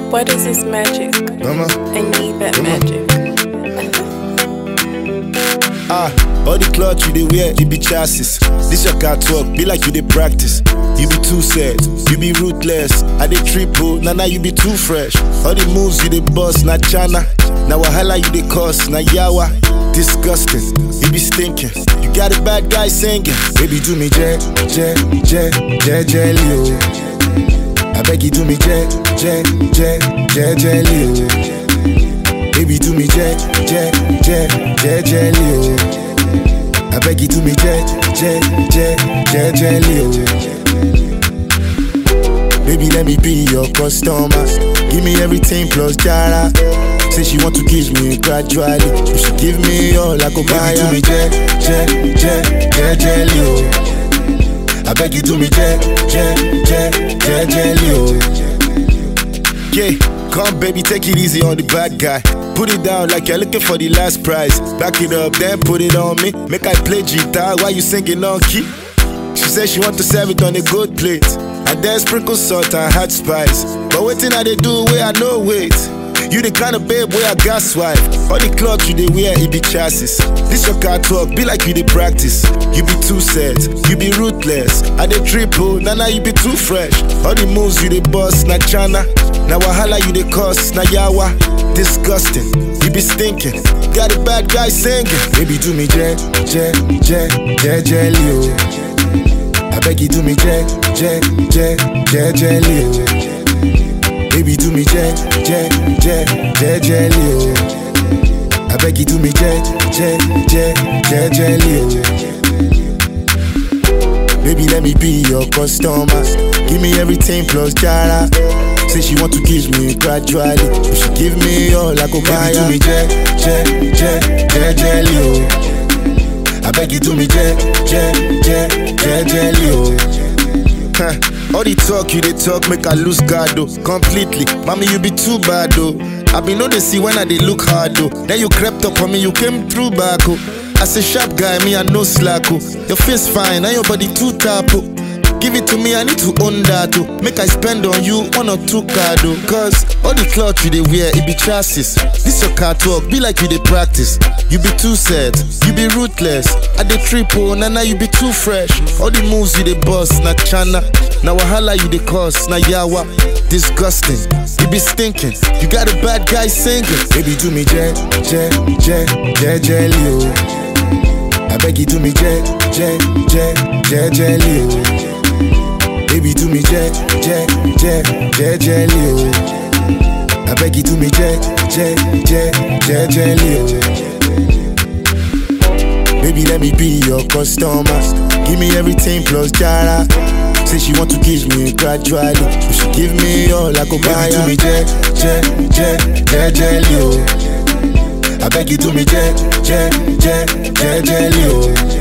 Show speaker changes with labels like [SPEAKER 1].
[SPEAKER 1] What is this magic?
[SPEAKER 2] Mama.
[SPEAKER 1] I need that
[SPEAKER 2] Come on.
[SPEAKER 1] magic.
[SPEAKER 2] Ah, all the cloth you dey wear, you be chassis. This your car talk, be like you dey practice. You be too sad, you be ruthless. I dey triple, nah nah you be too fresh. All the moves you dey bust, na chana. Na wahala you dey cause, na yawa. Disgusting, you be stinking. You got a bad guy singing. Baby do me je, je, je, je, jelly oh. I beg you do me je, je, je, je, jelly oh. Baby do me jet, jet, jet, jet, jelly oh. I beg you do me jet, jet, jet, jet, jelly oh. Baby let me be your customer. Give me everything plus jara. Say she want to kiss me gradually. You should give me all I go buy. Baby do me jet, jet, jet, jet, jelly oh. I beg you do me jet, jet, jet, jet, jelly oh. Yeah, come baby, take it easy on the bad guy. Put it down like you're looking for the last prize. Back it up, then put it on me. Make I play guitar while you singing on key. She said she want to serve it on a good plate. And then sprinkle salt and hot spice. But waiting I they do where I know wait. You the kind of babe where I got swipe. All the clothes you they wear, it be chassis. This your car talk, be like you they practice. You be too sad, you be ruthless. I they triple, nah nah you be too fresh. All the moves you they bust, na chana. Na wahala you they cause, na yawa. Disgusting, you be stinking. Got a bad guy singing. Baby do me jet, jet, jet, jet, jelly oh. I beg you do me jet, jet, jet, jet, jelly oh. Baby do me jet, jet, jet, jet, jelly oh. I beg you do me jet, jet, jet, jet, jelly oh. Baby let me be your customer. Give me everything plus jara. Say she want to kiss me gradually. You should give me all I go buy. Baby do me jet, jet, jet, jet, jelly oh. I beg you do me jet, jet, jet, jet, jelly oh. Huh. All the talk you they talk make I lose guard though completely. Mommy you be too bad though. I be know they see when I they look hard though. Then you crept up on me, you came through back oh. As a sharp guy, me I no slack oh. Your face fine, and your body too tap oh. Give it to me, I need to own that oh. Make I spend on you one or two card oh. Cause all the cloth you they wear, it be chassis. This your car talk, be like you they practice. You be too sad, you be ruthless. I dey triple, na na you be too fresh. All the moves you dey bust, na chana. Na wahala you dey cause, na yawa. Disgusting, you be stinking. You got a bad guy singing. Baby do me jet, jet, jet, jet, jelly oh. I beg you do me jet, jet, jet, jet, jelly oh. Baby do me jet, jet, jet, jet, jelly oh. I beg you do me jet, jet, jet, jet, jelly oh. Baby, let me be your customer. Give me everything plus jara. Say she want to kiss me gradually. You should give me all I go buy. Baby, do me jet, jet, jet, jet, jelly oh. I beg you do me jet, jet, jet, jet, jelly oh.